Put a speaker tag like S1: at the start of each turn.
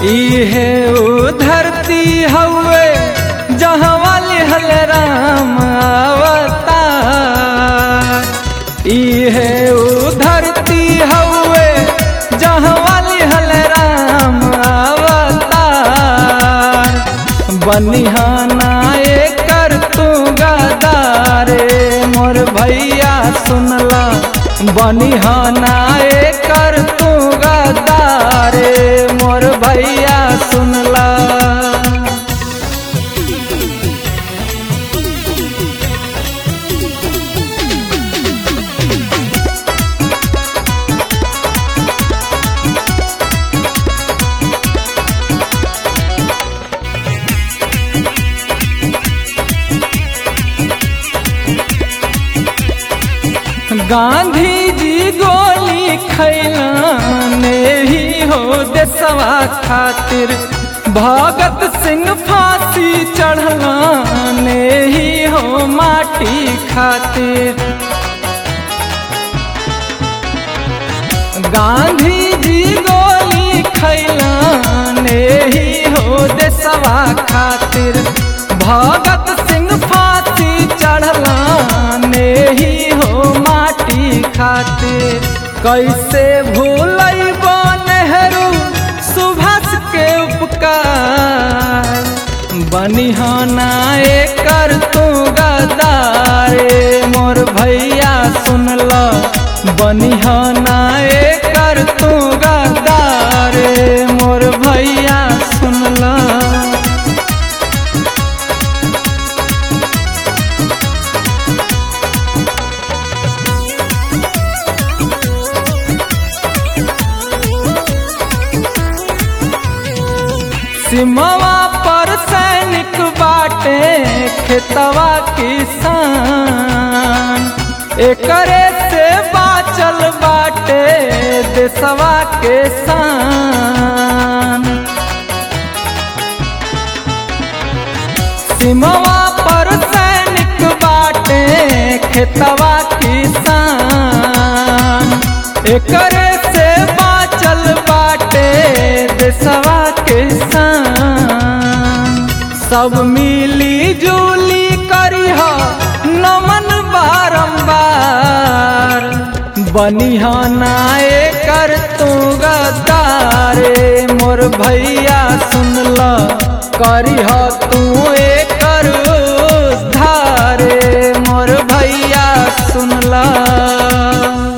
S1: इहे उ धरती हवे जहाँ वाले हल राम अवतार इहे उ धरती हवे जहाँ वाले हल राम अवतार बनिहाना कर तू गदारे मोर भैया सुनला बनिहाना कर तू गदारे मोर भैया सुनला गांधी जी गोली खैलाने ही हो देसवा खातिर भगत सिंह फांसी चढ़लाने ही हो माटी खातिर गांधी जी गोली खैलाने ही हो देसवा खातिर भगत सिंह फांसी चढ़लाने ही हो माटी खातिर कैसे भूलब नेहरू सुभाष के उपकार बनिहाना कर तू गदारे मोर भैया सुनला बनिहाना कर तू गदारे मोर भैया सुनला सिमवा पर सैनिक बाटे खेतवा किसान एकरे से बाचल बाटे देसवा के शान सिमवा पर सैनिक बाटे खेतवा किसान एकरे से बाचल बाटे देसवा के शान सब मिली जुली करिह नमन बारंबार बनिहाना कर तू गदारे मोर भैया सुनला करिह तू कर धारे मोर भैया सुनला